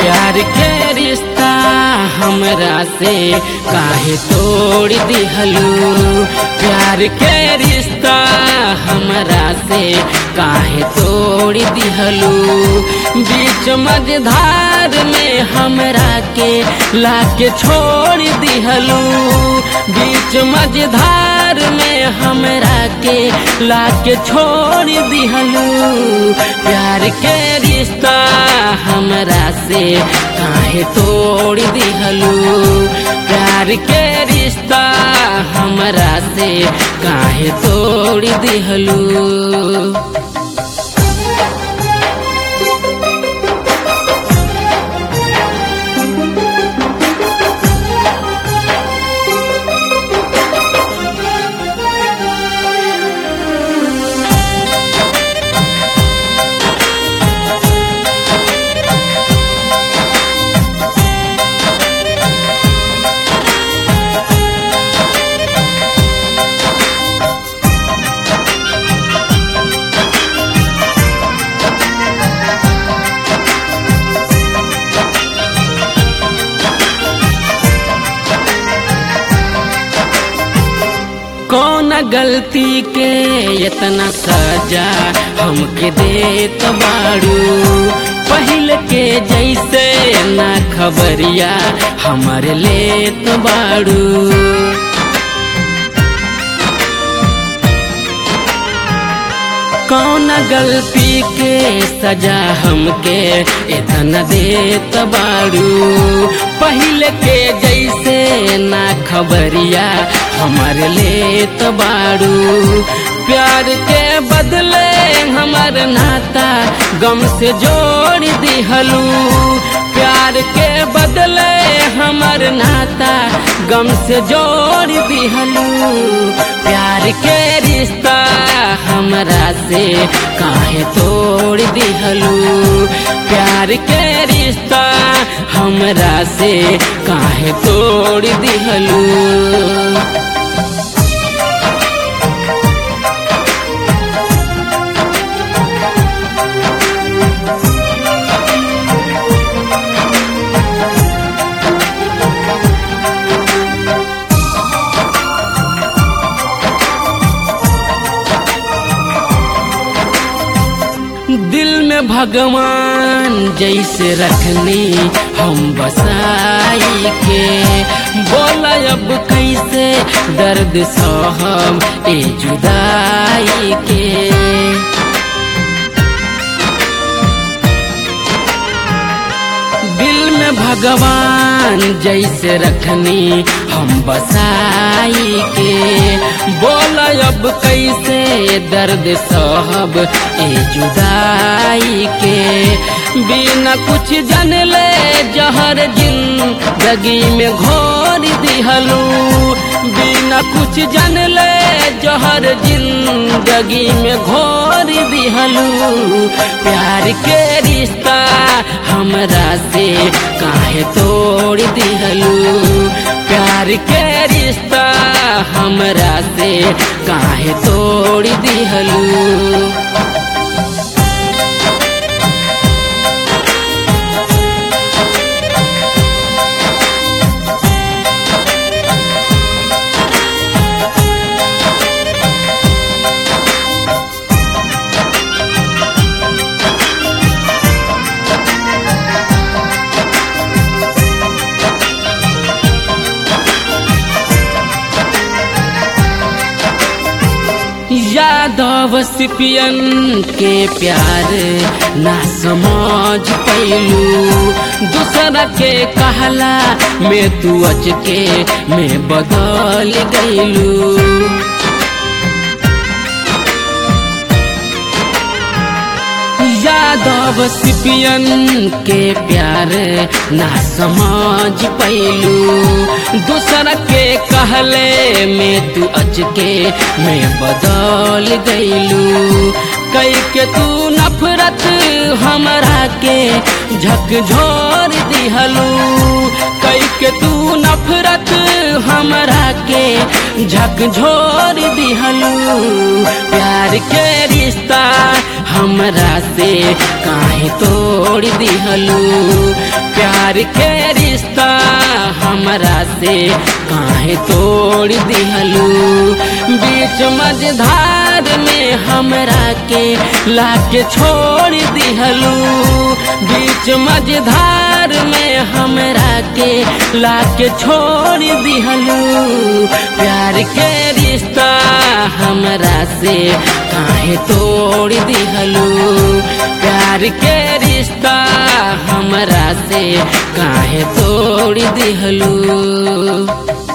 प्यार के रिश्ता हमरा से काहे तोड़ दिहलू प्यार के रिश्ता हमरा से काहे तोड़ दिहलू बीच मझधार में हमरा के लाके छोड़ दिहलू बीच मझधार में हमरा के लाके छोड़ दिहलू प्यार के रिश्ता हमरा से काहे तोड़ दिहलू प्यार के रिश्ता हमरा से काहे तोड़ दिहलू कौन गलती के इतना सजा हमके देत बाड़ू पहले के जैसे ना खबरिया हमर लेत बाड़ू कौन गलती के सजा हमके इतना देत बाड़ू पहले के जैसे ना खबरिया हमर लेत बाड़ू प्यार के बदले हमर नाता गम से जोड़ दिहलू प्यार के बदले हमर नाता गम से जोड़ दिहलू प्यार के रिश्ता हमरा से काहे तोड़ दिहलू प्यार के रिश्ता हमरा से काहे तोड़ दिहलू दिल में भगवान जैसे रखनी हम बसाई के बोला अब कैसे दर्द सहम ए जुदाई के दिल में भगवान जैसे रखनी हम बसाई के बोला अब कैसे दर्द सहब ए जुदाई के बिना कुछ जन ले जहर जिंदगी में घोर दिहलू बिना कुछ जन ले जहर जिंदगी में घोर दिहलू प्यार के रिश्ता हमरा से काहे तोड़ दिहलू प्यार के रिश्ता हमरा से काहे तोड़ दिहलू यादव सिपियन के प्यार ना समझ पैलू दूसरा के कहला में तू अच के में बदल गईलू यादव सिपियन के प्यार ना समझ पैलू दूसरा के कहले में तू अच के में बदल गईलू कई के तू नफरत हमरा के झकझोर दिहलू कई के तू नफरत हमरा के झकझोर दिहलू प्यार के रिश्ता हमरा से काहे तोड़ दिहलू प्यार के रिश्ता हमरा से काहे तोड़ दिहलू बीच मझधार में हमरा के लाके छोड़ दिहलू बीच मझधार में हमरा के लाके छोड़ दिहलू प्यार के रिश्ता हमरा से काहे तोड़ दिहलू प्यार के रिश्ता हमरा से काहे तोड़ दिहलू